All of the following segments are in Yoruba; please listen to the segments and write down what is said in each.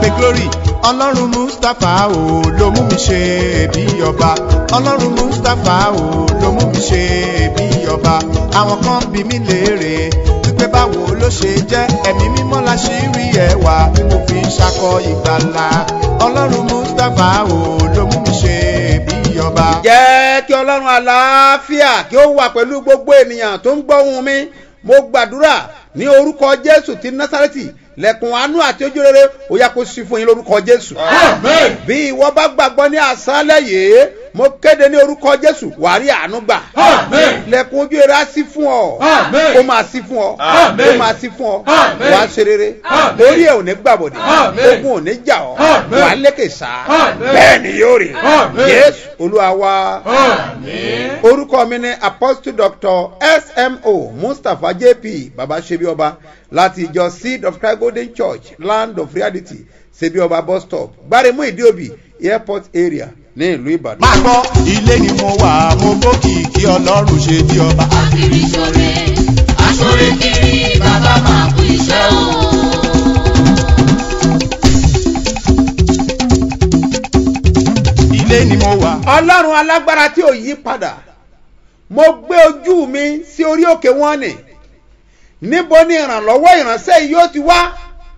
pé glory ọlọ́run mustapha o ló mú mi ṣe bí ọba ọlọ́run mustapha o ló mú mi ṣe bí ọba àwọn kan bí mi léèrè wípé báwo ló ṣe jẹ́ ẹ̀mí mímọ́ la ṣì rí ẹwà tí mo fi ń ṣakọ ìgbàlà ọlọ́run mustapha o ló mú mi ṣe bí ọba. jẹ́ kí ọlọ́run àlàáfíà kí ó wà pẹ̀lú gbogbo ènìyàn tó ń gbọ́ ohùn mi mo gbàdúrà ní orúkọ jésù ti násàrẹ́tì lẹ́kùn àánú àti ojú rere ó yá kó sí fún yín lórúkọ jésù. Amen. bí ìwọ bá gbàgbọ́ ní àṣálẹ̀ yìí mo kéde ní orúkọ jésù wàá rí àánú gbà. Amen. lẹ́kùn ojú rere á sí fún ọ. Amen. ó máa sí fún ọ. Amen. ó máa sí fún ọ. Amen. wàá ṣe rere. Amen. orí ẹ̀ ò ní gbàbọ̀dẹ̀. Amen. ogun ò ní jà ọ́. Amen. wàá lékè sá. Amen. bẹ́ẹ̀ ni yóò rí. Amen. yéésù olúwa wa Amen. orúkọ mi ni apostle doctor smo mustapha jp baba sebioba láti ìjọ seed of christ golden church land of reality sebioba bus stop gbaremu ìdíòbí airport area ní ìlú ìbàdàn. máa gbọ́ ilé ni mo wà mo gbókìkí ọlọ́run ṣe bí ọba. Akiri ṣore, aṣore kiri, bàbá máa kú iṣẹ́ o. ilé ni mo wà. ọlọ́run alágbára tí ò yí padà mo gbé ojú mi sí orí òkè wọn ni níbo ni ìrànlọ́wọ́ ìránṣẹ́ yìí yóò ti wá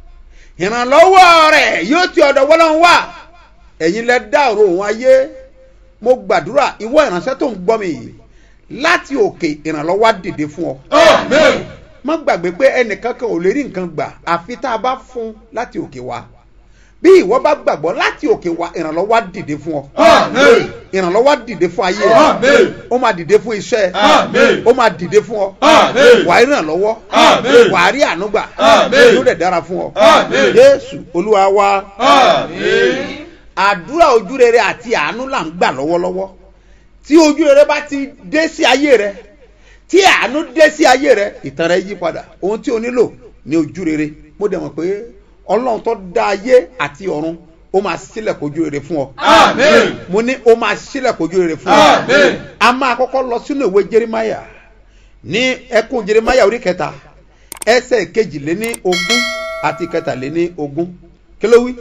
ìrànlọ́wọ́ rẹ̀ yóò ti ọ̀dọ̀ wọ́lọ́run wá ẹ̀yin lẹ dá ọ̀rọ̀ òun ayé mo gbàdúrà ìwọ ìránṣẹ́ tó ń gbọ́ mi yìí láti òkè ìrànlọ́wọ́ á dìde fún ọ Amen. má gbàgbé pé ẹnìkan kan ò lè rí nǹkan gbà àfi tá a bá fún láti òkè wá bí ìwọ bá gbàgbọ́ láti òkè wá ìrànlọ́wọ́ á dìde fún ọ Amen. ìrànlọ́wọ́ á dìde fún ayé rẹ Amen. ó máa dìde fún iṣẹ́ Amen. ó máa dìde fún ọ Amen. wà á rí ìrànlọ́wọ́ Amen. wà á rí ànúgbà Amen. yóò dẹ̀ dára fún ọ Amen. jésù olúwa wa Amen. àdúrà ojúrere àti àánú là ń gbà lọ́wọ́lọ́wọ́ tí ojúrere bá ti dé sí ayé rẹ tí àánú dé sí ayé rẹ ìtàn rẹ yí padà ohun tí o nílò ní ojúrere mo dẹ̀ mọ̀ pé ọlọ́run tó dá ayé àti ọ̀run ó máa sílẹ̀ kojú rere fún ọ Amen. mo ní ó máa sílẹ̀ kojú rere fún ọ Amen. a máa kọ́kọ́ lọ sínú ìwé jerimaya ní ẹkún jerimaya orí kẹta ẹsẹ̀ kejìléní ogún àti kẹtàléní ogún kí ló wí.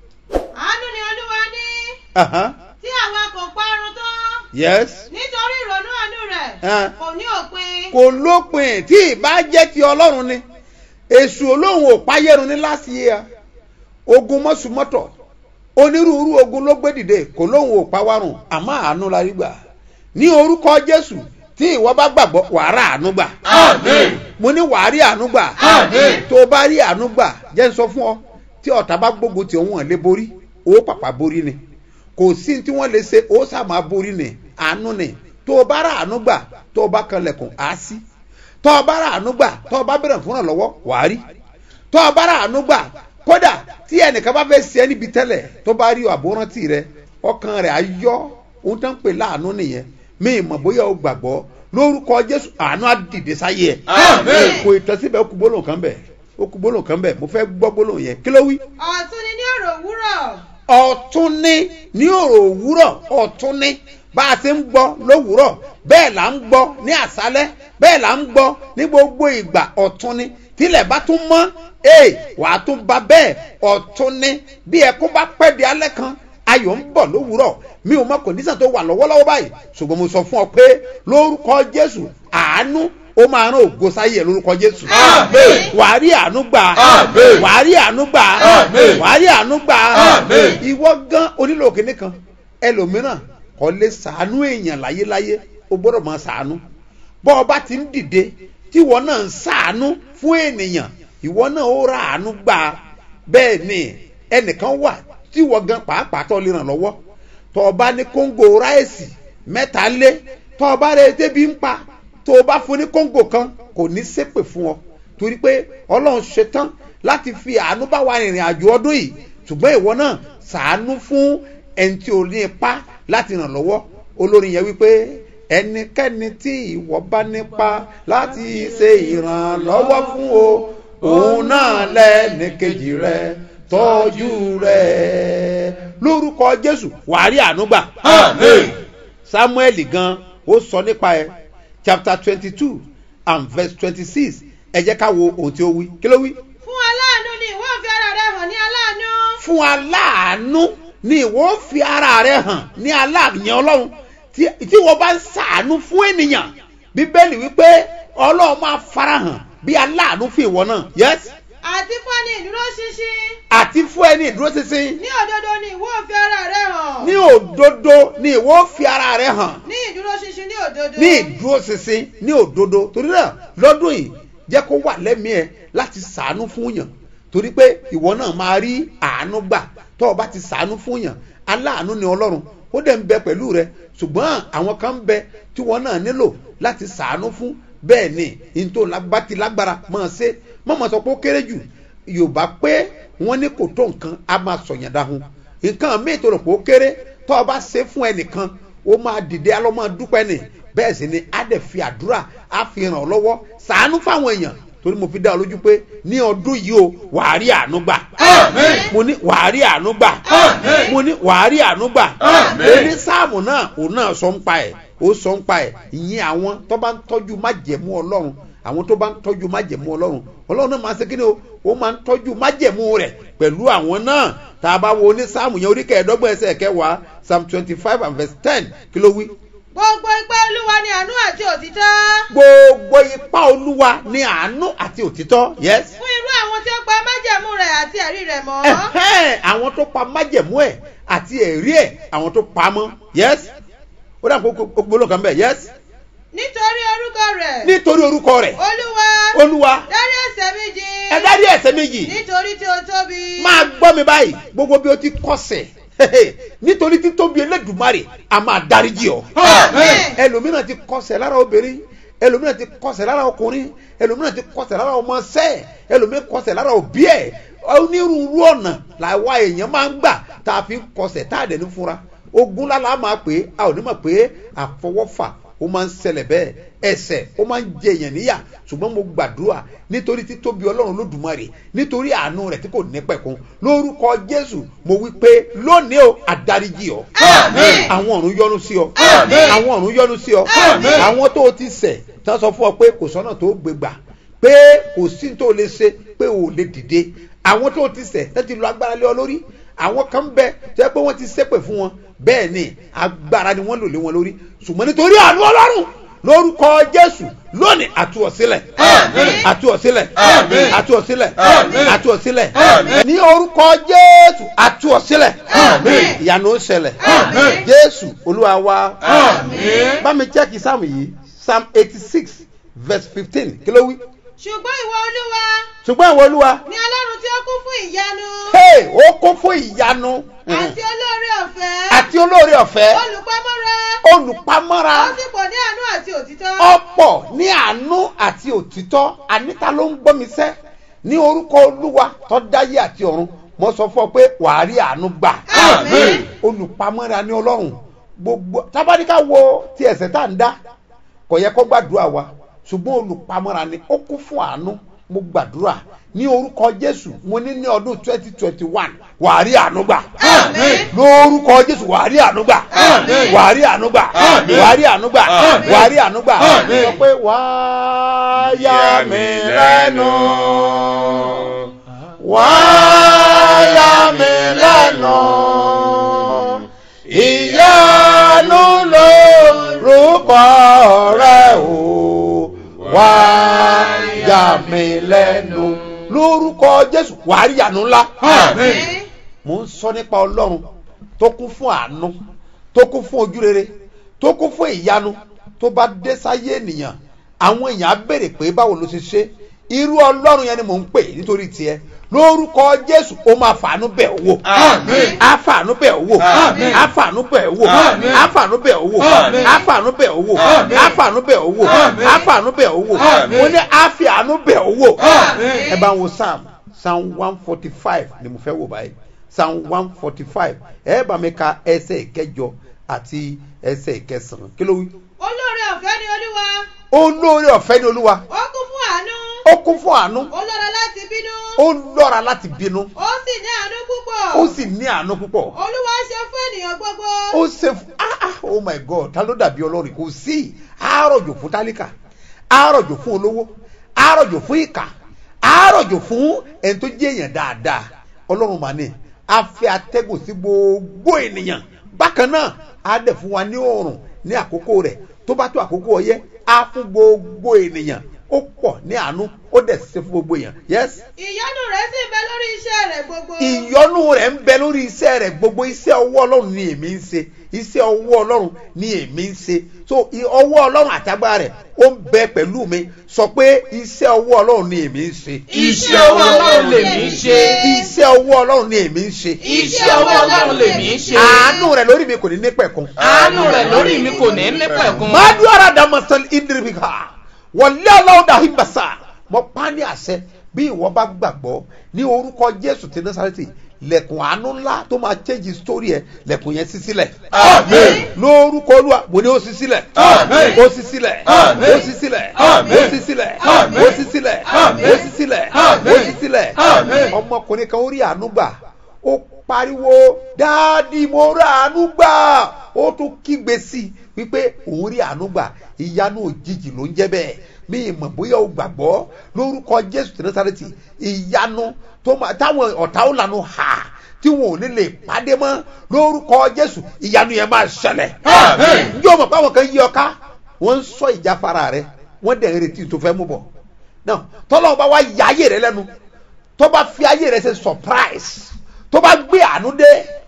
àánú ni olúwa ní Aha, tí àwa kò parun tán yes nítorí ìrònú àánú rẹ̀ Ah. kò ní òpin. kò lópin tí ìbá jẹ́ ti ọlọ́run ni èṣù olóhùn ò páyẹ̀rún ní láti yé a ogun mọ́sùmọ́tọ̀ onírúurú ogun ló gbé dìde kò lóhùn ò pawárùn àmọ́ àánú la rí gbà ní orúkọ jésù tí ìwọ bá gbàgbọ́ wàá rà àánú gbà Amen. mo ní wàá rí àánú gbà Amen. tó o bá rí àánú gbà jẹ́ ń sọ fún ọ tí ọ̀tá bá gbógun tí òun hàn lé borí ó pàpà borí ni kò sí tí wọ́n lè ṣe ó sàmà borí ni àánú ni tó o bá rà àánú gbà tó o bá kanlẹ̀kùn á sí tó o bá rà àánú gbà tó o bá bẹ̀rẹ̀ fún ìrànlọ́wọ́ wàá rí tó o bá rà àánú gbà kódà tí ẹnìkan bá fẹ́ ṣe ẹ́ níbi tẹ́lẹ̀ tó bá rí àbórántì rẹ ọkàn rẹ̀ á yọ ohun tó ń pè láàánú nìyẹn mi ì mọ̀ bóyá o gbàgbọ́ lórúkọ jésù àánú á dìde sáyé ẹ̀ Amen. kò ìtọ́síbẹ̀ ó kú gbólóhùn kan bẹ̀ ó kú gbólóhùn kan bẹ̀ mo fẹ́ gbọ́ gbólóhùn yẹn kí ló wí. ọ̀tún ni ní ọ̀rọ̀ òwúrọ̀ ọ̀tún ní ní òrò òwúrọ̀ ọ̀tún ní bá a ti ń gbọ́ lówùúrọ̀ bẹ́ẹ̀ là ń gbọ́ ní àṣálẹ́ bẹ́ẹ̀ là ń gbọ́ ní gbogbo ìgbà ọ̀tún ní tílẹ̀ bá tún mọ́ ee wà á tún ba bẹ́ẹ̀ ọ̀tún ní bí ẹkún bá pẹ́ di alẹ́ kan ayọ̀ ń bọ̀ lówùúrọ̀ mi ò mọ kòndíṣàn tó wà lọ́wọ́lọ́wọ́ báyìí ṣùgbọ́n mo sọ fún ọ pé lórúkọ jésù àánú ó máa rán ògo sáyé ẹ lórúkọ jésù Amen. wàá rí àánú gbà Amen. wàá rí àánú gbà Amen. wàá rí àánú gbà Amen. ìwọ gan onílò kìnìún kan ẹlòmíràn kò lè sàánú èèyàn láyéláyé o gbọ́dọ̀ máa sàánú bọ́ ọba ti ń dìde tí ìwọ náà ń sàánú fún ènìyàn ìwọ náà ó ra àánú gbà bẹ́ẹ̀ ni ẹnìkan wà tí ìwọ gan pàápàá tó lè ràn lọ́wọ́ tó ọba ní kóńgò ráìsì mẹ́ta lé tó ọba rẹ̀ débi ń pa tó o bá fún ní kóńgò kan kò ní sépè fún ọ torí pé ọlọ́run ṣetán láti fi àánú bá wa rìnrìn àjò ọdún yìí ṣùgbọ́n ìwọ náà ṣàánú fún ẹni tí o ní ipá láti ràn lọ́wọ́ olórin yẹn wípé ẹnikẹ́ni tí ìwọ bá nípa láti ṣe ìrànlọ́wọ́ fún o òun náà lẹ́ni kejì rẹ tọ́jú rẹ lórúkọ jésù wàá rí àánú gbà Amen. samuel gan ó sọ nípa ẹ chapter twenty two and verse twenty six ẹ jẹ́ ká wo ohun tí ó wí kí ló wí. fún aláàánú ni ìwọ fi ara rẹ hàn ní aláàánú fún aláàánú ni ìwọ fi ara rẹ hàn ní aláàyàn ọlọ́run tí tí wọ́n bá ń sàánú fún ènìyàn bíbélì wípé ọlọ́run máa farahàn bí aláàánú fún ìwọ náà yes àti fún ẹni ìdúró ṣinṣin àti fún ẹni ìdúróṣinṣin ní òdodo ni ìwọ fi ara rẹ hàn ní òdodo ni ìwọ fi ara rẹ hàn ní ìdúró ṣinṣin ní òdodo ní ìdúróṣinṣin ní òdodo torí náà lọ́dún yìí jẹ́ kó wà lẹ́mìí ẹ̀ láti sàánú fún yàn torí pé ìwọ náà máa rí àánú gbà tó o bá ti sàánú fún yàn aláàánú ni ọlọ́run ó dẹ̀ ń bẹ pẹ̀lú rẹ ṣùgbọ́n àwọn kan ń bẹ tí wọ́n náà nílò láti sàánú fún bẹ́ẹ̀ ni ní tó bá ti lágbára máa ṣe mọ̀mọ́ sọ pé ó kéré jù yorùbá pé wọ́n ní kò tó nǹkan á máa sọ̀yàn dáhùn nǹkan míì tó rò pé ó kéré tó o bá ṣe fún ẹnìkan ó máa dìde á lọ máa dúpẹ́ ni bẹ́ẹ̀ sì ni á dẹ̀ fi àdúrà á fi ràn ọ́ lọ́wọ́ sàánú fáwọn èèyàn torí mo fi dá ọ lójú pé ní ọdún yìí o wàá rí àánú gbà Àmín. mo ní wàá rí àánú gbà Àmín. mo ní wàá rí àánú gbà Àmín. èyí sáàmù náà òun náà sọ ń pa ẹ̀ ó sọ ń pa ẹ̀ ìyẹn àwọn tó bá ń tọ́jú májẹ̀mú ọlọ́run àwọn tó bá ń tọ́jú májẹ̀mú ọlọ́run ọlọ́run náà máa ń ṣe kí ni o ó máa ń tọ́jú májẹ̀mú rẹ̀ pẹ̀lú àwọn náà tá a bá wo ní sáàmù yẹn orí kẹẹ̀ẹ́dọ́gbọ̀n ẹsẹ̀ kẹwàá psalm twenty five and verse ten kí ló wí gbogbo ipá olúwa ni àánú àti òtítọ́ gbogbo ipá olúwa ní àánú àti òtítọ́ yes. fún irú àwọn tí ó pa májẹ̀mú rẹ̀ àti ẹ̀rí rẹ̀ mọ́ Ẹ̀hẹ́n, àwọn tó pa májẹ̀mú ẹ̀ àti ẹ̀rí ẹ̀ àwọn tó pa mọ́ yes. ó dà kó gbólóhùn kan bẹ́ẹ̀ yes. nítorí orúkọ rẹ̀ nítorí orúkọ rẹ̀ olúwa olúwa dárí ẹ̀ṣẹ̀ mi jì ẹ dárí ẹ̀ṣẹ̀ méjì nítorí tí ó tóbi máa gbọ́ mi báyìí gbogbo bí o ti kọsẹ̀ nítorí títóbi elédùmarè a máa dáríjì ọ́ Àmín. ẹlòmíràn ti kọsẹ̀ lára obìnrin ẹlòmíràn ti kọsẹ̀ lára ọkùnrin ẹlòmíràn ti kọsẹ̀ lára ọmọọṣẹ́ ẹlòmíràn kọsẹ̀ lára òbí ẹ̀ onírúurú ọ̀nà làwa èèyàn máa ń gbà tá a fi ń kọsẹ̀ tá a dẹ̀ ní fúnra ogun lálá máa pè é a ò ní mọ̀ pé àfọwọ́fà ó máa ń ṣẹlẹ̀ bẹ́ẹ̀ ẹsẹ̀ ó máa ń jẹ èèyàn níyà ṣùgbọ́n mo gbàdúrà nítorí títóbi ọlọ́run lódùmarè nítorí àánú rẹ̀ tí kò ní pẹ̀kun lórúkọ jésù mo wí pé lónìí o àdáríjì ọ Àmín. àwọn ọ̀run yọ́nú sí ọ Àmín. àwọn ọ̀run yọ́nú sí ọ Àmín. àwọn tó o ti ṣẹ̀ tí wọ́n sọ fún ọ pé kò sọ́nà tó gbé gbà pé kò sí tó o lè ṣe pé o ò lè dìde àwọn tó o ti ṣẹ̀ tó ti lo agbára lé ọ lórí àwọn kan bẹ tó yẹ pé wọ́n ti ṣépè fún wọn bẹ́ẹ̀ ni agbára ni wọ́n lò lé wọn lórí ṣùgbọ́n nítorí àánú ọlọ́run lórúkọ jésù lónìí àtúwọ̀sílẹ̀ Àmín. àtúwọ̀sílẹ̀ Àmín. àtúwọ̀sílẹ̀ Àmín. àtúwọ̀sílẹ̀ Àmín. ní orúkọ jésù àtúwọ̀sílẹ̀ Àmín. ìyanu ó ṣẹlẹ̀ Àmín. jésù olúwa wa Àmín. bá mi chẹ́kì sáàmù yìí psalm eighty six verse fifteen kí ló wí. ṣùgbọ́n ìwọ olúwa ṣùgbọ́n àwọn olúwa ni ọlọ́run tí ó kún fún ìyanu hey, ó kún fún ìyanu àti olóore ọ̀fẹ́ àti olóore ọ̀fẹ́ olùpamọ́ra olùpamọ́ra ó sì pọ̀ ní àánú àti òtítọ́ ọ̀pọ̀ ní àánú àti òtítọ́ àníta ló ń gbọ́ mi sẹ́ ní orúkọ olúwa tó dáyé àti ọ̀run mo sọ fún ọ pé wàá rí àánú gbà Àmín. olùpamọ́ra ní ọlọ́run gbogbo tábàdíkà wo ti ẹ̀sẹ̀ tá à ń dá kò yẹ kó gbàdúrà wa ṣùgbọ́n olùpamọ́ra ni ó kún fún àánú mo gbàdúrà ní orúkọ jésù mo ní ní ọdún twenty twenty one wàá rí àánú gbà Àmín. lórúkọ jésù wàá rí àánú gbà Àmín. wàá rí àánú gbà Àmín. wàá rí àánú gbà Àmín. wàá rí àánú gbà Àmín. sọ pé wàá yà mí lẹ́nu wàá yà mí lẹ́nu ìyanu lórúkọ rẹ o wàá yà mí lẹ́nu lórúkọ jésù wàá rí àánú ńlá Àmín. mo ń sọ nípa ọlọ́run tó kún fún àánú tó kún fún ojúrere tó kún fún ìyanu tó bá dé sáyé ènìyàn àwọn èèyàn á béèrè pé báwo ló ṣe ṣe irú ọlọ́run yẹn ni mò ń pè nítorí tiẹ̀ lórúkọ jésù ó máa fàánú bẹ̀ ọ́ wò Àmín. á fàánú bẹ̀ ọ́ wò Àmín. á fàánú bẹ̀ ọ́ wò Àmín. á fàánú bẹ̀ ọ́ wò Àmín. á fàánú bẹ̀ ọ́ wò Àmín. á fàánú bẹ̀ ọ́ wò Àmín. á fàánú bẹ̀ ọ́ wò Àmín. mo ní á fi àánú bẹ̀ ọ́ wò Àmín. ẹ bá ń wo psalm psalm one forty five ni mo fẹ́ wò báyìí psalm one forty five ẹ bá mi ka ẹsẹ̀ ìkẹjọ àti ẹsẹ̀ ìkẹsàn-án kí ló wí. olóore ọ̀fẹ́ ni olúwa olóore ọ̀fẹ́ ni olúwa ó kún fún àánú ó kún fún àánú ó lọ́ra láti bínú ó lọ́ra láti bínú ó sì ní àánú púpọ̀ ó sì ní àánú púpọ̀ olúwa ṣe fún ènìyàn gbogbo ó ṣe fún ah ah oh my god ta ló dàbí ọlọ́run kò sí àárọ̀jò fún tálíkà àárọ̀jò fún olówó àárọ̀jò fún ìkà àárọ̀jò fún ẹni tó jẹ́ èèyàn dáadáa ọlọ́run mà ní á fẹ́ atẹ́gùn sí gbogbo ènìyàn bákan náà á dẹ̀ fún wa ní oòrùn ní àkókò rẹ̀ tó bá tó àkókò ọyẹ́ á fún gbogbo ènìyàn ó pọ̀ ní àánú ó dẹ̀ ṣe fún gbogbo èèyàn yes ìyọ́nú rẹ̀ sì bẹ lórí iṣẹ́ rẹ̀ gbogbo. ìyọnu rẹ̀ ń bẹ lórí iṣẹ́ rẹ̀ gbogbo iṣẹ́ ọwọ́ ọlọ́run ni èmi ń ṣe iṣẹ́ ọwọ́ ọlọ́run ni èmi ń ṣe so i- ọwọ́ ọlọ́run àtàgbára rẹ̀ ó ń bẹ pẹ̀lú mi sọ pé iṣẹ́ ọwọ́ ọlọ́run ni èmi ń ṣe Iṣẹ́ ọwọ́ Ọlọ́run lèmi ń ṣe. iṣẹ́ ọwọ́ ọlọ́run ni èmi ń ṣe Iṣẹ́ ọwọ́ Ọlọ́run lèmi ń ṣe. àánú rẹ̀ lórí mi kò ní ní pẹ̀kun Àánú rẹ̀ lórí mi kò ní ní pẹ̀kun. madu ara damasal idribika wọlé ọlọ́run dàhí basa mo pa ní àṣẹ bí ìwọ bá gbàgbọ́ ní orúkọ jésù ti násàrẹ́tì lẹ̀kùn àánú ńlá tó máa change story ẹ̀ lẹ̀kùn yẹn sí sílẹ̀ Àmín. lórúkọ olúwa mo ní ó sí sílẹ̀ Àmín. ó sí sílẹ̀ Àmín. ó sí sílẹ̀ Àmín. ó sí sílẹ̀ Àmín. ó sí sílẹ̀ Àmín. ó sí sílẹ̀ Àmín. ó sí sílẹ̀ Àmín. ọmọkùnrin kan ó rí àánú gbà ó pariwo dáàdi mo rí àánú gbà ó tún kígbe sí i wípé òun rí àánú gbà ìyanu òjijì ló ń jẹ́ bẹ́ẹ̀ mi ìmọ̀ bóyá o gbàgbọ́ lórúkọ jésù tí násàrẹ́tì ìyanu tó máa táwọn ọ̀tá ó lanu hà tí wọn ò ní lè pàdé mọ́ lórúkọ jésù ìyanu yẹn máa ṣẹlẹ̀ Àmín. njẹ́ o mọ̀ pé àwọn kan yí ọ ká wọ́n ń sọ ìjáfara rẹ wọ́n dẹ̀ ń retí tó fẹ́ mú bọ̀ náà tọ́lọ́wọ́n bá wá ya ayé rẹ lẹ́nu tó bá fi ayé rẹ ṣe surprise tó bá gbé àánú dé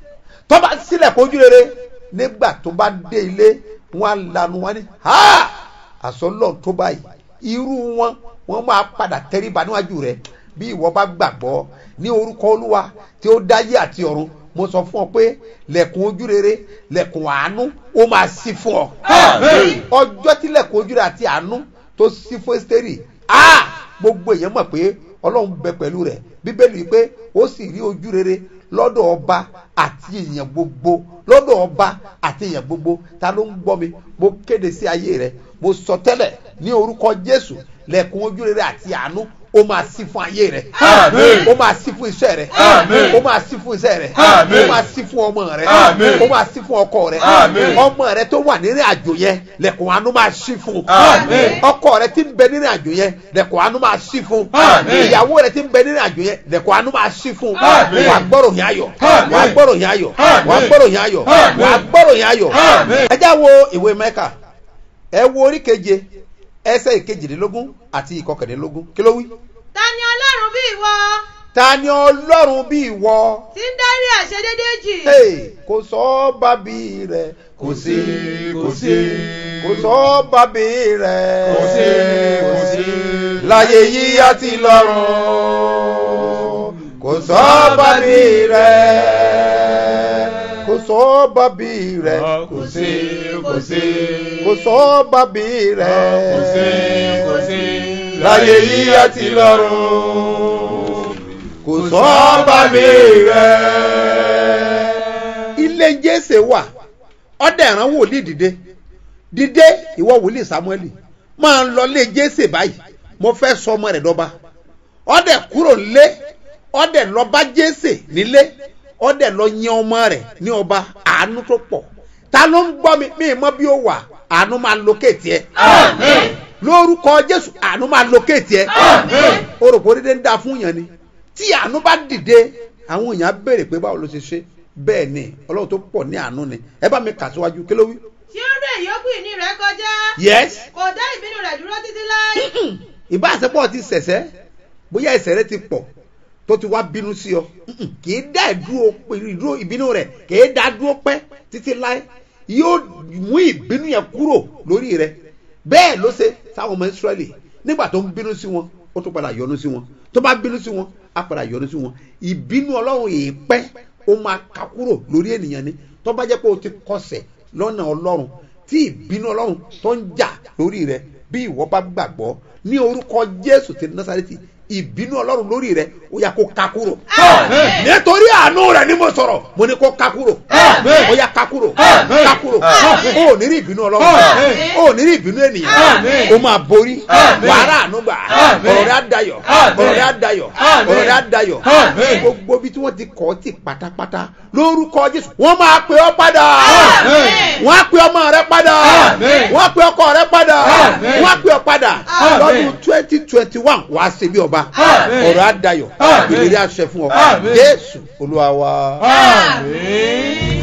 tó bá sílẹ̀ kojú rere nígbà tó bá dé ilé wọn á lanu wọn ni ha àsọlọ tó báyìí irú wọn wọn máa padà tẹríba níwájú rẹ bí ìwọ bá gbàgbọ́ ní orúkọ olúwa tí ó dáyé àti ọ̀run mo sọ fún ọ pé lẹ̀kùn ojú rere lẹ̀kùn àánú ó máa ṣí fún ọ Àmín. ọjọ́ tí lẹ̀kùn ojú rere àti àánú tó ṣí fún ẹ́sítẹ́rì ah gbogbo èèyàn mọ̀ pé ọlọ́run bẹ pẹ̀lú rẹ̀ bíbélì wípé ó sì rí ojú rere lọ́dọ̀ ọba àti èèyàn gbogbo lọ́dọ̀ ọba àti èèyàn gbogbo ta ló ń gbọ́ mi mo kéde sí ayé rẹ mo sọ tẹ́lẹ̀ ní orúkọ jésù lẹ̀kùn ojú rere àti àánú ó máa sí fún ayé rẹ Àmín. ó máa sí fún iṣẹ́ rẹ Àmín. ó máa sí fún iṣẹ́ rẹ Àmín. ó máa sí fún ọmọ rẹ Àmín. ó máa sí fún ọkọ rẹ Àmín. ọmọ rẹ tó wà nínú àjò yẹn lẹ̀kùn àánú máa sí fún Àmín. ọkọ rẹ ti ń bẹ nínú àjò yẹn lẹ̀kùn àánú máa sí fún Àmín. ìyàwó rẹ ti ń bẹ nínú àjò yẹn lẹ̀kùn àánú máa sí fún Àmín. wàá gbọ́rọ̀ yẹn ayọ̀ Àmín. wàá gbọ́rọ̀ yẹn ayọ̀ Àmín. wàá gbọ́rọ̀ yẹn ayọ̀ Àmín. wàá gbọ́rọ̀ yẹn ayọ̀ Àmín. ẹ já wo ìwé mẹ́kà ẹ wo orí keje ẹsẹ̀ ìkejìdínlógún àti ìkọkàndínlógún kí ló wí. ta ni ọlọ́run bí ìwọ ta ni ọlọ́run bí ìwọ tí ń dárí àṣedédé jì Hey, kò sọ bábí rẹ kò sí kò sí. kò sọ bábí rẹ Kò sí, kò sí. láyé yìí àti lọ́run kò sọ bábí rẹ kò sọ bábí rẹ Kò sí, kò sí. kò sọ bábí rẹ Kò sí, kò sí. láyé yìí àti lọ́run kò sọ bábí rẹ. ilé jésè wà ọdẹ ìran wòlíì dìde dìde ìwọ wòlíì samueli máa ń lọ lé jésè báyìí mo fẹ́ sọ ọmọ rẹ̀ dọ́ba ọdẹ kúrò lé ọdẹ lọ bá jésè nílé ọdẹ lọ yan ọmọ rẹ̀ ní ọba àánú tó pọ̀ ta ló ń gbọ́ mi mi mọ́ bí ó wà àánú máa lókèétì ẹ Àmín. lórúkọ jésù àánú máa lókèétì ẹ Àmín. o rò pé orílẹ̀ ń da fún yàn ni tí àánú bá dìde àwọn èèyàn á béèrè pé báwo ló ṣe ṣe bẹ́ẹ̀ ni ọlọ́run tó pọ̀ ní àánú ni ẹ bá mi kà síwájú kí ló wí. tí ó ré ìyókù ìní rẹ kọjá yes kò dá ìbínú rẹ dúró títí láé ìbá àṣepọ̀ ti ṣẹ̀ṣẹ̀ bóyá ẹ̀ṣẹ̀ rẹ ti pọ̀ tó ti wá bínú sí ọ Mm-mm. kì í dá ìdúró ìdúró ìbínú rẹ kì í dá dúró pẹ́ títí láé yóò mú ìbínú yẹn kúrò lórí rẹ bẹ́ẹ̀ ló ṣe sáwọn ọmọ Ísírẹ́lì nígbà tó ń bínú sí wọn ó tún padà yọ́nú sí wọn tó bá bínú sí wọn á padà yọ́nú sí wọn ìbínú ọlọ́run èèpẹ́ ó máa ká kúrò lórí ènìyàn ni tó bá jẹ́ pé o ti kọsẹ̀ lọ́nà ọlọ́run tí ìbínú ọlọ́run tó ń jà lórí rẹ bí ìwọ bá gbàgbọ́ ní orúkọ jésù ti násàrẹ́tì ìbínú ọlọ́run lórí rẹ ó yá kó ká kúrò Àmín. nítorí àánú rẹ ni mo sọ̀rọ̀ mo ní kó ká kúrò Àmín. ó yá ká kúrò Àmín. ká kúrò Àmín. ó ò ní rí ìbínú ọlọ́run Àmín. ó ò ní rí ìbínú ènìyàn Àmín. ó máa borí Àmín. wàhálà àánú gbà Àmín. ọ̀rọ̀ rẹ á dayọ̀ Àmín. ọ̀rọ̀ rẹ á dayọ̀ Àmín. ọ̀rọ̀ rẹ á dayọ̀ Àmín. gbogbo bí tí wọ́n ti kọ́ ti pátápátá lórúkọ jésù wọ́n máa pè ọ́ padà Àmín. wọ́n á pè ọmọ rẹ padà Àmín. wọ́n á pè ọkọ rẹ padà Àmín. wọ́n á pè ọ padà Àmín. lọ́dún twenty twenty twenty one wàá ṣe bí ọba Àmín. ọ̀rọ̀ àdayọ̀ Àmín. ìlérí àṣẹ fún ọ Àmín. jésù olúwa wa. Àmín.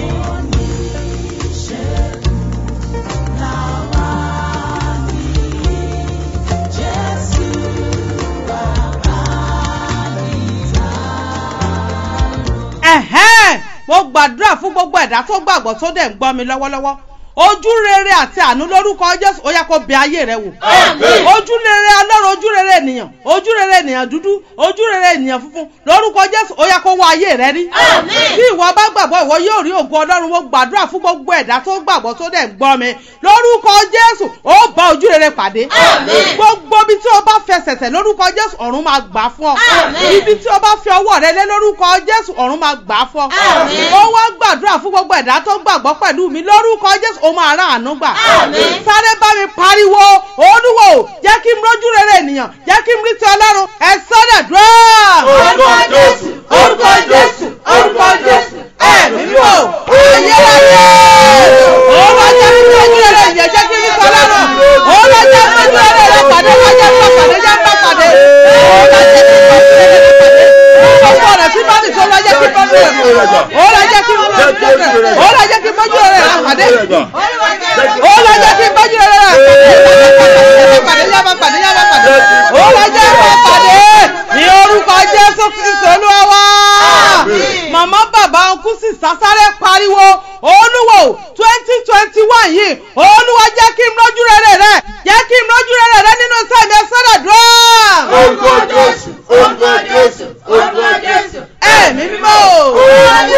ẹ̀hẹ́n mo gbàdúrà fún gbogbo ẹ̀dá tó gbàgbọ́ tó dẹ̀ ń gbọ́ mi lọ́wọ́lọ́wọ́ ojú rere àti àánú lórúkọ jésù ó yẹ kó bẹ ayé rẹ wò Àmín. ojú rere ọlọ́run ojú rere ènìyàn ojú rere ènìyàn dúdú ojú rere ènìyàn funfun lórúkọ jésù ó yẹ kó wọ ayé rẹ rí bí ìwọ bá gbàgbọ́ ìwọ yóò rí ògo ọlọ́run mo gbàdúrà fún gbogbo ẹ̀dá tó gbàgbọ́ tó dẹ̀ ń gbọ́ mi lórúkọ jésù ó bá ojú rere pàdé gbogbo ibi tí o bá fẹsẹ̀ tẹ̀ lórúkọ jésù ọ̀run máa gbà fún ọ Àmín. ibi tí o bá fi ọwọ́ rẹ lé lórúkọ jésù ọ̀run máa gbà fún ọ Àmín. ó wá gbàdúrà fún gbogbo ẹ̀dá tó gbàgbọ́ pẹ̀lú mi lórúkọ jésù ó máa rà àánú gbà Àmín. sáré bá mi pariwo olúwo jẹ́ kí n rójú rere ènìyàn jẹ́ kí n rí ti ọlọ́run ẹ sọ́dọ̀ dúró. Orúkọ Jésù, orúkọ jésù orúkọ jésù ẹ̀mí mímọ́ ayérayé ó wá jẹ́ kí n rójú rere ènìyàn jẹ́ kí n rí ti ọlọ́run ó wá jẹ́ kí n rójú rere rẹ pàdé wá jẹ́ kí n pàdé jẹ́ kí n pàdé ó wá jẹ́ kí n pàdé gbogbo ọ̀nà tí bá mi tó lọ jẹ́ kí n bọ́jú rẹ̀ ó lọ jẹ́ kí n bọ́jú rẹ̀ ó lọ jẹ́ kí n bọ́jú rẹ̀ pàdé ó lọ jẹ́ kí n bọ́jú rẹ̀ pàdé yába pàdé yába pàdé ó lọ jẹ́ kí n pàdé ní orúkọ jésù kristu olúwa wá màmá bàbá ọkú sì sásáré pariwo olúwo twenty twenty one yìí olúwa jẹ́ kí n lójú rere rẹ jẹ́ kí n lójú rere rẹ nínú sẹ́mi ẹ̀sọ́dọ̀ dúró Orúkọ Jésù, orúkọ Jésù, orúkọ Jésù. ẹ̀mí mímọ́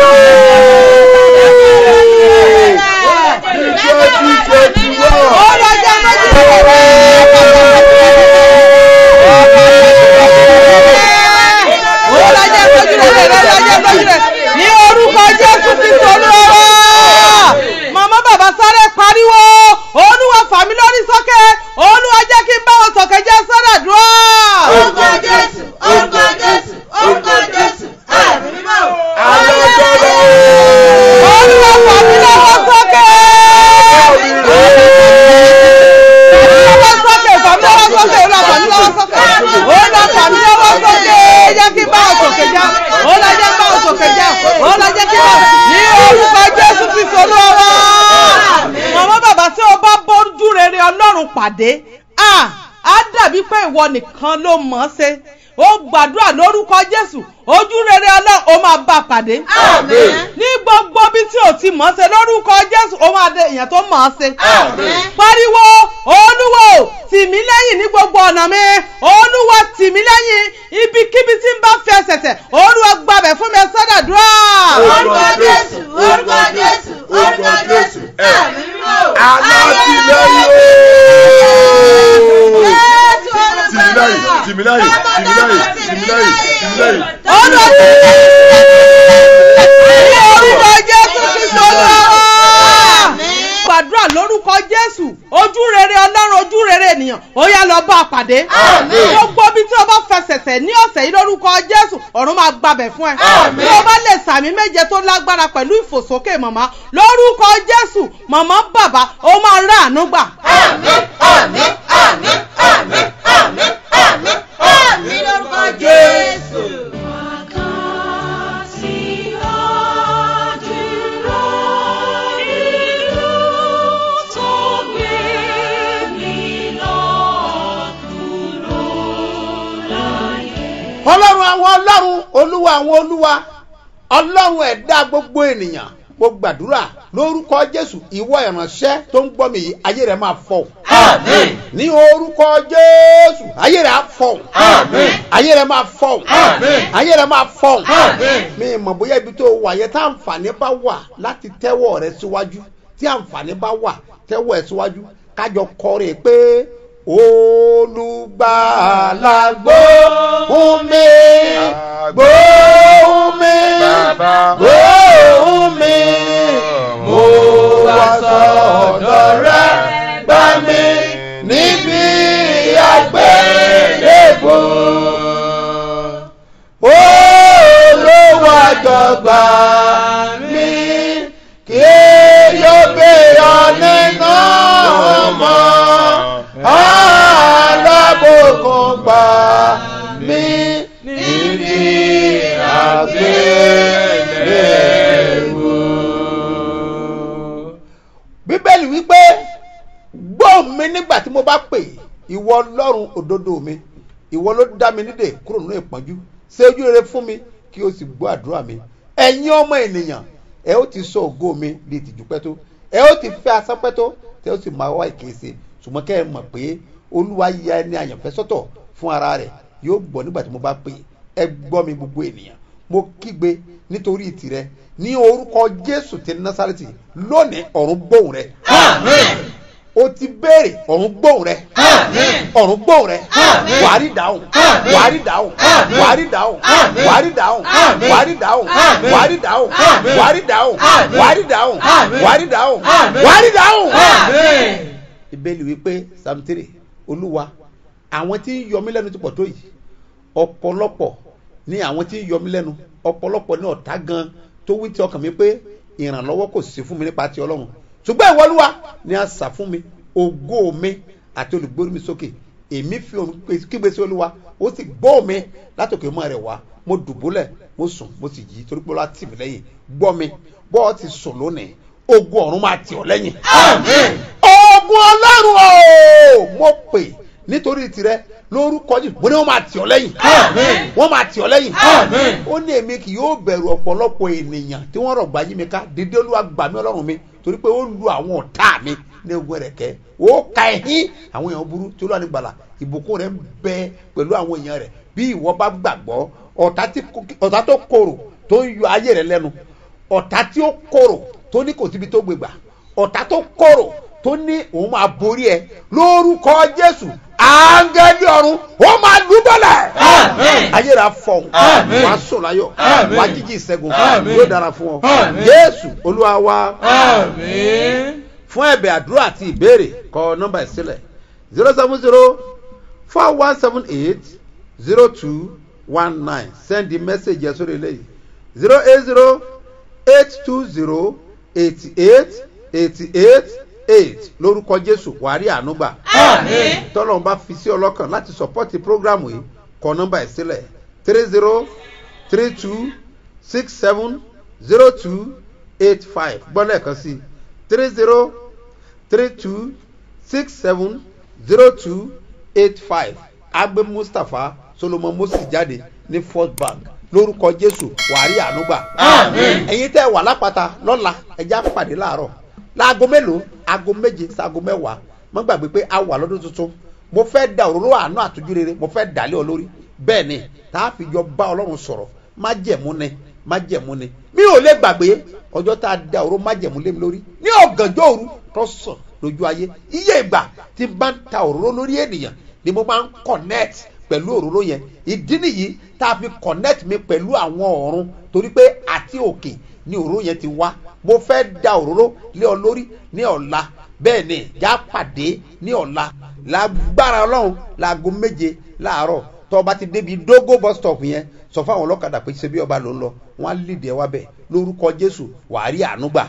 ó lọ jẹ́ lójú rere rẹ ó lọ jẹ́ lójú rere rẹ lọ jẹ́ lójú rere ní orúkọ jésù kristu olúwa màmá bàbá sáré pariwo olúwa fà mí lórí sókè olúwa jẹ́ kí n bá wọn sọ̀kè jẹ́ sọ́dọ̀ dúró. Orúkọ Jésù, orúkọ Jésù, orúkọ Jésù, ẹ̀mí mímọ́. olúwa fà mí lọ́wọ́ sókè. lọ́wọ́ sókè fà mí lọ́wọ́ sókè olúwa fà mí lọ́wọ́ sókè olúwa fà mí lọ́wọ́ sókè jẹ́ kí n bá wọn sọ̀kè já olúwa jẹ́ kí n bá wọn sọ̀kè já olúwa jẹ́ kí n bá ní orúkọ jésù kristu olúwa wá. màmá bàbá tí o bá bójú rere ọlọ́run pàdé ah, á dàbí pé ìwọ nìkan ló mọ̀ ọ́ ṣe ó gbàdúrà lórúkọ jésù ojú rere ọlọ́run ó máa bá a pàdé Àmín. ní gbogbo bí tí o ti mọ̀ ọ́ ṣe lórúkọ jésù ó máa dé èèyàn tó mọ̀ ọ́ ṣe Àmín. pariwo olúwo tì mí lẹ́yìn ní gbogbo ọ̀nà mi olúwa tì mí lẹ́yìn ibikíbi tí n bá fi ẹsẹ̀ tẹ̀ olúwa gbàbẹ̀ fún mi sọ́dọ̀ dúrà. Orúkọ Jésù, orúkọ Jésù, orúkọ Jésù, ẹ̀mí mímọ́. Tìmílẹ́yìn, tìmílẹ́yìn, tìmílẹ́yìn, tìmílẹ́yìn, tìmílẹ́yìn. olúwa tì mí lẹ́yìn ní orúkọ jésù kristu olúwa. gbàdúrà lórúkọ jésù ojú rere ọlọ́run ojú rere ènìyàn ó yá lọ bá a pàdé. Àmín. gbogbo bí tí o bá fẹsẹ̀ tẹ̀ ní ọ̀sẹ̀ yìí lórúkọ jésù ọ̀run máa gbabẹ̀ fún ẹ. Àmín. bí o bá lè sàmì méje tó lágbára pẹ̀lú ìfòsókè màmá lórúkọ jésù màmá bàbá ó máa rà àánú gbà. Àmín, àmín, àmín, àmín, àmín, àmín, àmín lórúkọ Jésù. ọlọ́run àwọn ọlọ́run olúwa àwọn olúwa ọlọ́run ẹ̀dá gbogbo ènìyàn mo gbàdúrà lórúkọ jésù ìwọ ìránṣẹ́ tó ń gbọ́ mi yìí ayé rẹ̀ máa fọ́ Àmín. ní orúkọ jésù ayé rẹ̀ á fọ́ Àmín. ayé rẹ̀ máa fọ́ Àmín. ayé rẹ̀ máa fọ́ Àmín. mi mọ̀ bóyá ibi tó wà yẹn tá àǹfààní bá wà láti tẹ́wọ́ rẹ síwájú tí àǹfààní bá wà tẹ́wọ́ ẹ síwájú kájọ kọrin pé olùgbàlà gbóhùn mi gbóhùn mi Bàbá. gbóhùn mi mo wá sọ̀dọ̀ rẹ gbà mí níbi àgbélébùú olówó àjọgbà mi kí yóò gbé ọ nínú ọmọ alábòkun pè ìwọ ọlọ́run òdodo mi ìwọ ló dá mi nídè kúrò nínú ìpọ́njú ṣe ojú rere fún mi kí o sì gbọ́ àdúrà mi ẹ̀yin ọmọ ènìyàn ẹ ó ti sọ ògo mi di ìtìjú pẹ́ tó ẹ ó ti fẹ́ asán pẹ́ tó tẹ ó sì máa wá ìkése ṣùgbọ́n kẹ́ ẹ mọ̀ pé olúwa ya ẹni àyànfẹ́ sọ́tọ̀ fún ara rẹ̀ yóò gbọ́ nígbà tí mo bá pè ẹ gbọ́ mi gbogbo ènìyàn mo kígbe nítorí tìrẹ ní orúkọ jésù ti násàrẹ́tì lónìí ọ̀run gbóhùn rẹ o ti béèrè ọ̀run gbóhùn rẹ ọ̀run gbóhùn rẹ wàárí dáhùn wàárí dáhùn wàárí dáhùn wàárí dáhùn wàárí dáhùn wàárí dáhùn wàárí dáhùn wàárí dáhùn wàárí dáhùn wàárí dáhùn. ìbéèlì wípé samtiri olúwa àwọn tí ń yọ mí lẹ́nu ti pọ̀ tó yìí ọ̀pọ̀lọpọ̀ ní àwọn tí ń yọ mí lẹ́nu ọ̀pọ̀lọpọ̀ ní ọ̀tá gan tó wí ti ọkàn mi pé ìrànlọ́wọ́ kò sí fún mi nípa ti ọlọ́run ṣùgbọ́n ìwọ olúwa ni a sà fún mi ògo mi àti olùgbórí mi sókè èmi fi òun kígbe sí olúwa ó sì gbọ́ mi látòkè mọ́ rẹ̀ wá mo dùbúlẹ̀ mo sùn mo sì jí torí pé olúwa tì mí lẹ́yìn gbọ́ mi bọ́ ọ ti sùn lónìí ogun ọ̀run máa tì ọ́ lẹ́yìn. ogun ọlọ́run o mo pè nítorí tirẹ̀ lórúkọ jù mo ní wọn máa tì ọ lẹ́yìn wọn máa tì ọ lẹ́yìn ó ní èmi kì yóò bẹ̀rù ọ̀pọ̀lọpọ̀ ènìyàn tí wọ́n rọ̀gbà yí mi ká dídé olúwa gbà mí ọlọ́run mi torí pé ó lu àwọn ọ̀tá mi ní ogun rẹ̀ kẹ́ ó ka ẹ̀hín àwọn èèyàn burú tí olúwa ní gbàlà ìbùkún rẹ̀ ń bẹ pẹ̀lú àwọn èèyàn rẹ̀ bí ìwọ bá gbàgbọ́ ọ̀tá tó korò tó ń yọ ayé rẹ̀ lẹ́nu ọ̀tá tí ó korò tó ní kò síbi tó gbégbà ọ̀tá tó korò tó ní òun máa borí ẹ lórúkọ jésù áńgẹ́lì ọ̀run ó máa dúbọ̀lẹ̀. ayé rà fọ̀hún wà á sùn láyọ̀ wà á jíjí ìṣẹ́gun yóò dára fún ọ. jésù olúwa wa fún ẹ̀bẹ̀ àdúrà àti ìbéèrè kọ nọ́mbà ìsílẹ̀ zero seven zero four one seven eight zero two one nine send the message yẹn sórí eléyìí zero eight zero eight two zero eighty eight eighty eight eight lórúkọ jésù wàárí ànúgbà tọ́lọ́n bá fi sí ọlọ́kàn láti sọ́pọ́tì prógrámù yìí kọ nọ́mbà ẹ̀ sílẹ̀ three zero three two six seven zero two eight five gbọ́dọ̀ ẹ̀kan sí three zero three two six seven zero two eight five agbe mustapha solomon moses jáde ní first bank lórúkọ jésù wàárí ànúgbà ẹ̀yin tẹ́ wà lápáta lọ́la ẹja pàdé láàárọ̀ láago mélòó aago méje sáago mẹ́wàá mo gbàgbé pé a wà lọ́dún tuntun mo fẹ́ da òróró àánú àtújú rere mo fẹ́ dàlẹ́ ọ lórí bẹ́ẹ̀ ni tá a fi jọ bá ọlọ́run sọ̀rọ̀ má jẹ̀mú ni má jẹ̀mú ni mi ò lè gbàgbé ọjọ́ tá a da òróró má jẹ̀mú lé mi lórí ní ọ̀gànjọ́ òru tó sàn lójú ayé iye ìgbà tí bá ń ta òróró lórí ènìyàn ni mo máa ń connect pẹ̀lú òróró yẹn ìdí nìyí tá a fi connect mi pẹ̀lú àwọn ọ̀run torí pé àti òkè ni òróró yẹn ti wá mo fẹ́ da òróró lé ọ lórí ní ọ̀la bẹ́ẹ̀ ni já pàdé ní ọ̀la lágbára ọlọ́run láago méje láàárọ̀ tó ọba ti débi dógó bus stop yẹn sọ fún àwọn ọlọ́kadà pé ṣe bí ọba ló ń lọ wọn á lìdí ẹ wá bẹ̀ lórúkọ jésù wàá rí àánú gbà.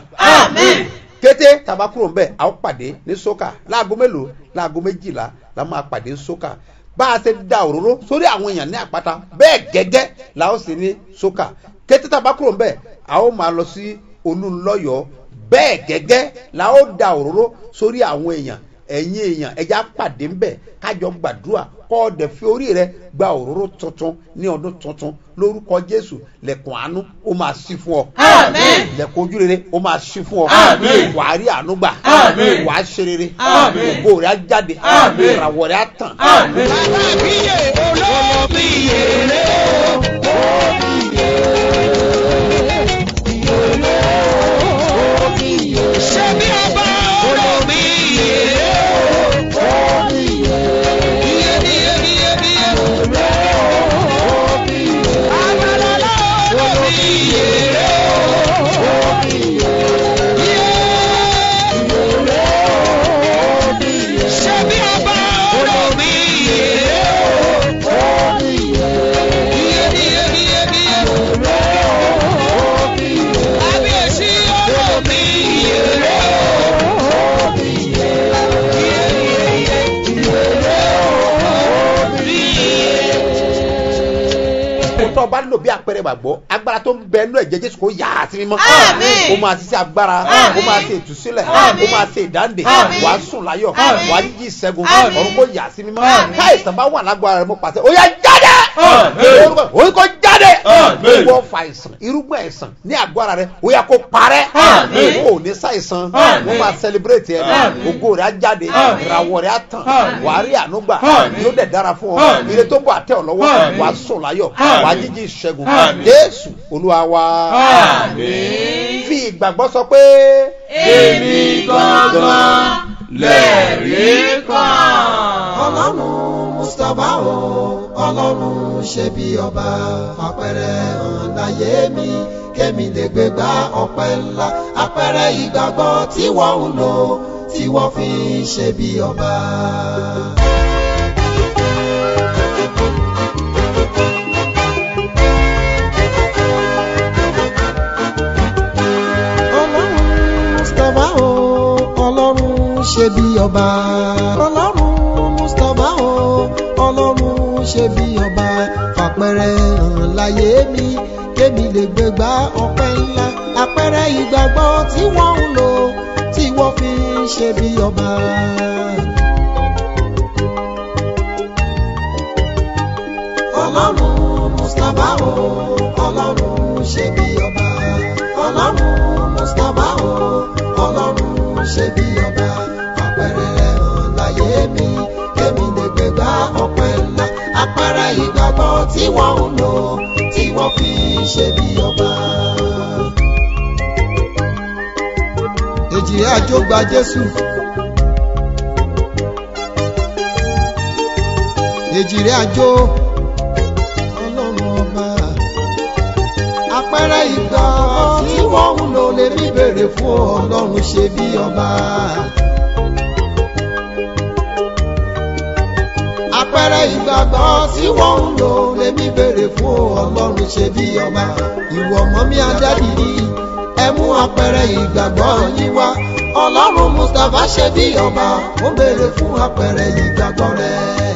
kété tàbá kúrò ńbẹ a ó pàdé ní sókà láago mélòó láago méjìlá la máa pàdé ní sókà bá a ṣe da òróró sórí àwọn èèyàn ní àpáta bẹ́ẹ̀ gẹ́gẹ́ la ó sì ní sókà kété tàbá kúrò ńbẹ a ó máa lọ sí olúńlọ́yọ̀ bẹ́ẹ̀ gẹ́gẹ́ la ó da òróró sórí àwọn èèyàn ẹ̀yin èèyàn ẹja pàdé ńbẹ̀ kájọ gbàdúrà kọ́ ọ̀dẹ̀ fi orí rẹ gba òróró tuntun ní ọdún tuntun lórúkọ jésù lẹ̀kùn àánú ó máa ṣí fún ọ. lẹ̀kùn ojú rere ó máa ṣí fún ọ. wàá rí àánú gbà wàá ṣe rere ògbó rẹ á jáde ìràwọ̀ rẹ á tàn. Ṣé bí ọba olómi yìí? ọba nílò bí àpẹẹrẹ gbàgbọ́ agbára tó ń bẹ nínú ẹ̀jẹ̀ jésù kò yà á sí mímọ́ Àmín. ó máa ṣiṣẹ́ agbára ó máa ṣe ìtúsílẹ̀ ó máa ṣe ìdáǹdè Àmín. wàá sùn láyọ̀ Àmín. wàá jíjí ìṣẹ́gun Àmín. ọ̀run kò yà á sí mímọ́ Àmín. káìsàn bá wà lágbára rẹ mo pàṣẹ ó yá jáde Àmín. òun kò jáde Àmín. ìwọ fa àìsàn irúgbìn àìsàn ní àgọ́ ara rẹ ó yá kó parẹ́ Àmín. ó ní ṣàìsàn Àmín. wọ́n máa celebrate ẹ̀ Àmín. ògo rẹ̀ á jáde Àmín. ìràwọ̀ rẹ̀ á tàn Àmín. wàá rí ànúgbà Àmín. yóò dẹ̀ dára fún ọ Àmín. ire tó bọ̀ àtẹ ọ lọ́wọ́ Àmín. wàá sùn láyọ̀ Àmín. wàá jíjí ìṣẹ́gun Àmín. jésù olúwa wa Àmín. fi ìgbàgbọ́ sọ pé èmi gangan lẹ́rìí kan. ọlọ́run mustapha o ọlọ́run ṣe bí ọba àpẹẹrẹ hàn láyé mi kémi lè gbé gba ọpẹ́ ńlá àpẹẹrẹ ìgbàgbọ́ tí wọ́n ń lò tí wọ́n fi ń ṣe bí ọba. ọlọ́run mustapha o ọlọ́run ṣe bí ọba ọlọ́run mustapha o ọlọ́run ṣe bí ọba fàpẹrẹ hàn láyé mi kémi lè gbégbá ọpẹ́ ńlá àpẹẹrẹ ìgbàgbọ́ tí wọ́n ń lò tí wọ́n fi ń ṣe bí ọba. ọlọ́run mustapha o ọlọ́run ṣe bí ọba ọlọ́run mustapha o ọlọ́run ṣe bí ọba àpẹẹrẹ rẹ̀ hàn láyé mi kémi lè gbégbá ọpẹ́ ńlá àpẹẹrẹ ìgbàgbọ́ tí wọ́n ń lò tí wọ́n fi ń ṣe bí ọba. èjì àjò gba jésù. èjì rẹ̀ àjò ọlọ́run ọba àpẹẹrẹ ìgbà tí wọ́n ń lò lè mí bèrè fún ọlọ́run ṣe bí ọba. àpẹẹrẹ ìgbàgbọ́ tí wọ́n ń lò lè mí bèrè fún ọlọ́run ṣe bí ọba. ìwọ ọmọ mi adádìrí ẹ mú àpẹẹrẹ ìgbàgbọ́ yín wá ọlọ́run mustapha ṣe bí ọba ó bèrè fún àpẹẹrẹ ìgbàgbọ́ rẹ̀